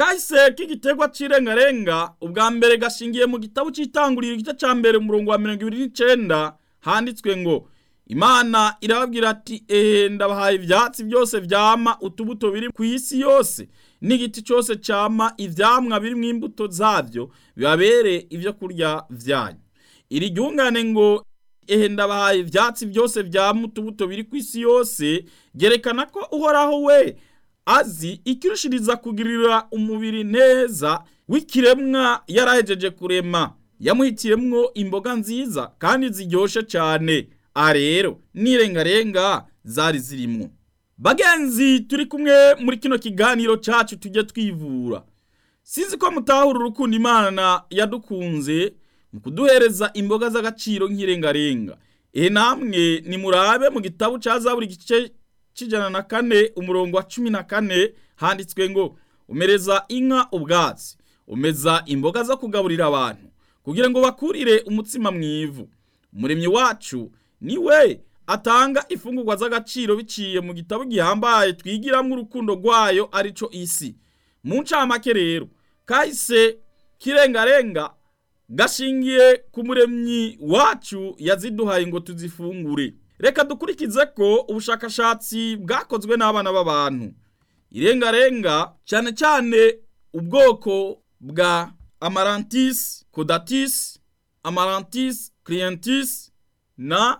kahise k'igiterwa c'irengarenga ubwa mbere gashingiye mu gitabo c'itanguriro igice ca mbere umurongo wa mirongo ibiri n'icenda handitswe ngo imana irababwira ati ehe ndabahaye ivyatsi byose vyama utubuto biri ku isi yose n'igiti cose cama ivyamwa birimwo imbuto zavyo bibabere ivyo kurya vyanyu iri ryungane ngo ehe ndabahaye ivyatsi byose vyama utubuto biri ku isi yose gerekana ko uhoraho we azi ikirushiriza kugirira umubiri neza w'ikiremwa yarahejeje kurema yamuhitiyemwo imboga nziza kandi ziryoshe cane aha rero n'irengarenga zari zirimwo bagenzi turi kumwe muri kino kiganiro cacu tujye twivura sinzi ko mutahura urukundo imana yadukunze mu kuduhereza imboga z'agaciro nk'irengarenga ehe namwe nimurabe mu gitabo ca zaburi igice c'ijana na kane umurongo wa cumi na kane handitswe ngo umereza inka ubwatsi umeza imboga zo kugaburira abantu kugira ngo bakurire umutsima mwivu umuremyi wacu ni we atanga ifungurwa z'agaciro biciye mu gitabo gihambaye twigiramwo urukundo rwayo arico isi mu ncamake rero kahise kirengarenga gashingiye ku muremyi wacu yaziduhaye ngo tuzifungure reka dukurikize ko ubushakashatsi bwakozwe n'abana b'abantu irengarenga cyane cyane ubwoko bwa amarantis codatis amarantis clientis na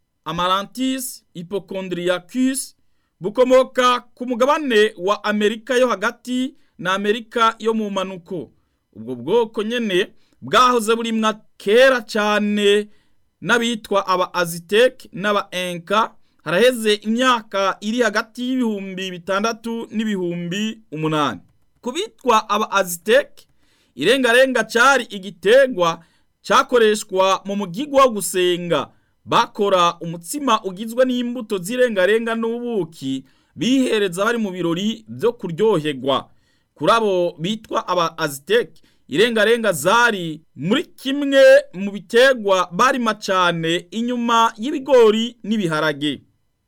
amarantis hypochondriacus bukomoka ku mugabane wa amerika yo hagati na amerika yo mu manuko ubwo bwoko nyene bwahoze burimwa kera cyane n'abitwa aba aziteke n'aba enka haraheze imyaka iri hagati y'ibihumbi bitandatu n'ibihumbi umunani ku bitwa aba aziteke irengarenga cari igitegwa cakoreshwa mu mugigwa wo gusenga bakora umutsima ugizwe n'imbuto z'irengarenga n'ubuki bihereza bari mu birori byo kuryoherwa kuri abo bitwa aba aziteke irengarenga zari muri kimwe mu bitegwa barima cane inyuma y'ibigori n'ibiharage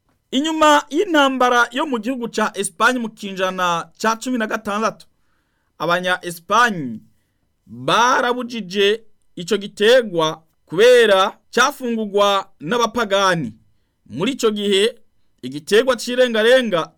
inyuma y'intambara yo mu gihugu ca Espagne mu kinjana ca cumi na gatandatu abanya Espagne barabujije ico gitegwa kubera cyafungurwa n'abapagani muri ico gihe igitegwa c'irengarenga